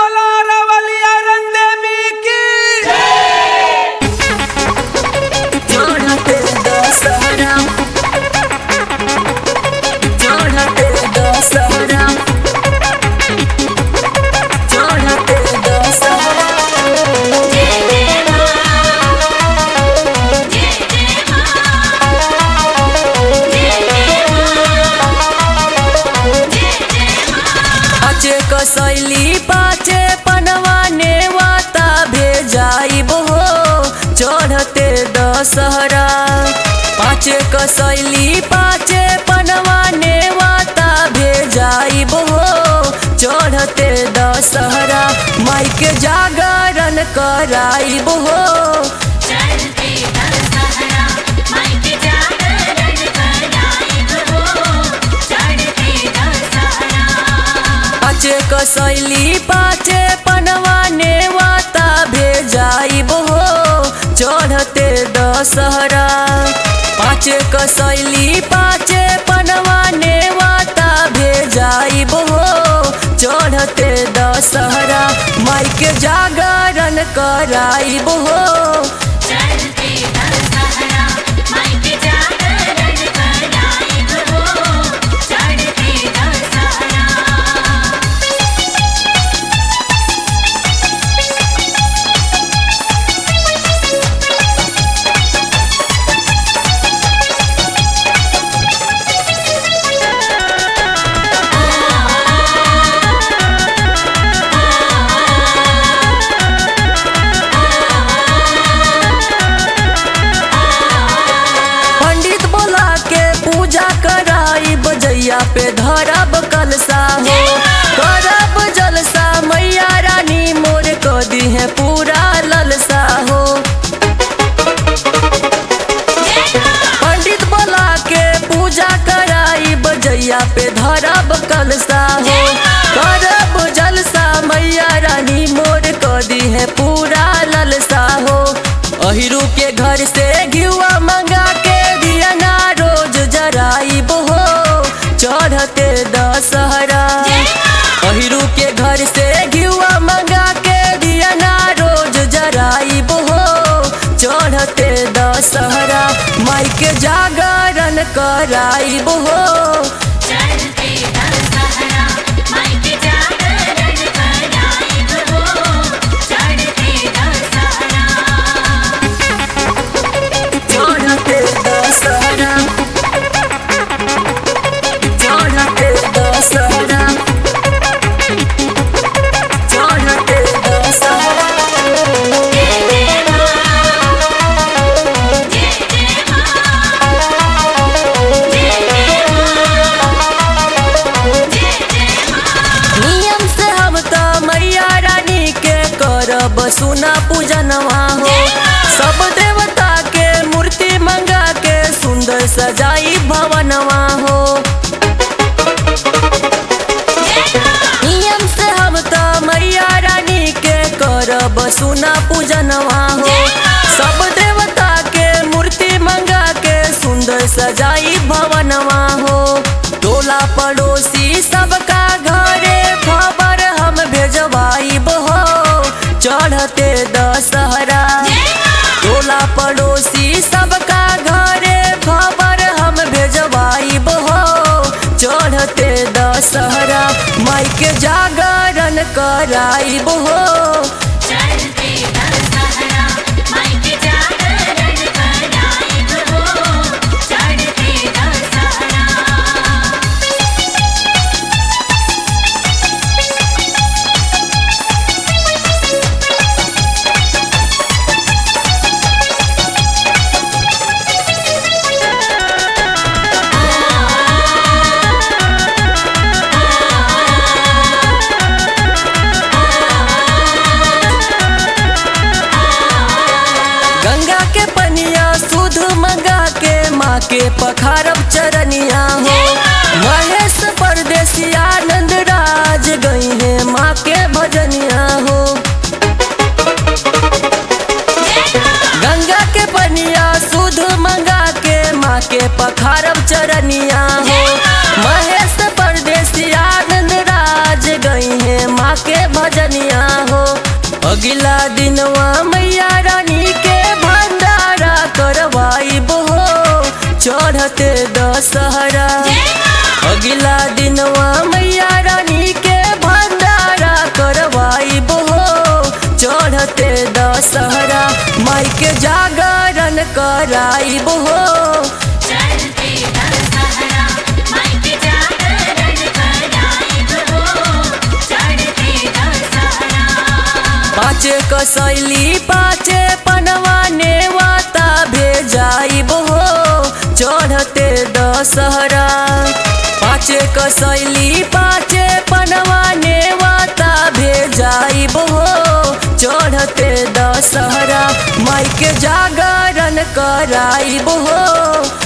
बोला रवलिया रंदेवी की चढ़ते दशहरा चढ़ते दशहरा चढ़ते दशहरा पाचे कसैली पाचे पनवा नेवाता भेजाइब हो चढ़ते दशहरा पाचे कसैली पाचे पनवा नेवाता भेजाइब हो चढ़ते दशहरा माई के जागरण कराइब हो चढ़ते दशहरा माइक जागरण कराइब हो चढ़ते दशहरा पाचे कसैली पाचे पनवा नेवाता भेजाइब हो चढ़ते दशहरा पाचे कसैली पाचे पनवा नेवाता भेजाइब हो चढ़ते दशहरा माई के जागरण कराइब हो चढ़ते दशहरा माइक जागरण कराइब हो चढ़ते दशहरा पंडित बोला के पूजा कराई बजैया पे धरब कलसा हो करब जलसा मैया रानी मोर को दी है पूरा ललसा हो पंडित बोला के पूजा कराई बजैया पे धरब कलसा हो करब जलसा मैया रानी मोर को दी है पूरा ललसा हो अहिरू के घर से घिवा मंगा के दिया ना रोज जराइब हो चढ़ते दशहरा अहिरू के घर से घिवा मंगा के दिया ना रोज जराइब हो चढ़ते दशहरा माई के जागरण कराइब हो चढ़ते दशहरा माइक जागरण कराइब हो चढ़ते दशहरा चढ़ते दशहरा चढ़ते दशहरा चढ़ते दशहरा नियम से हम तो मैया रानी के करब सुना पूजनवा हो सब देवता के मूर्ति मंगा के सुंदर सजाई भवनवा हो नियम से हम तो मैया रानी के करब सुना पूजनवा हो सब देवता के मूर्ति मंगा के सुंदर सजाई भवनवा हो टोला पड़ोसी सबका घरे खबर हम भेजवाइब हो चढ़ते दशहरा टोला पड़ोसी सबका घरे खबर हम भेजवाइब हो चढ़ते दशहरा माई के जागरण कराइब हो चढ़ते दशहरा माइक जागरण कराइब हो चढ़ते दशहरा गंगा के पनिया सुध मंगा के माँ के पखारब चरनिया हो महेश परदेसी आनंद राज गई है माँ के भजनिया हो गंगा के पनिया सुध मंगा के माँ के पखारब चरनिया हो महेश परदेसी आनंद राज गई है माँ के भजनिया हो अगला दिनवा मैया रानी के भंडारा करवाइब हो चढ़ते दशहरा अगला दिनवा मैया रानी के भंडारा करवाइब हो चढ़ते दशहरा माई के जागरण कराइब हो चढ़ते दशहरा माई के जागरण कराइब हो चढ़ते दशहरा पाँचे कसैली पाँचे पनवा नेवाता भेजाइब हो चढ़ते दशहरा पाँचे कसैली पाँचे पनवा नेवाता भेजाइब हो चढ़ते दशहरा माई के जागरण कराइब हो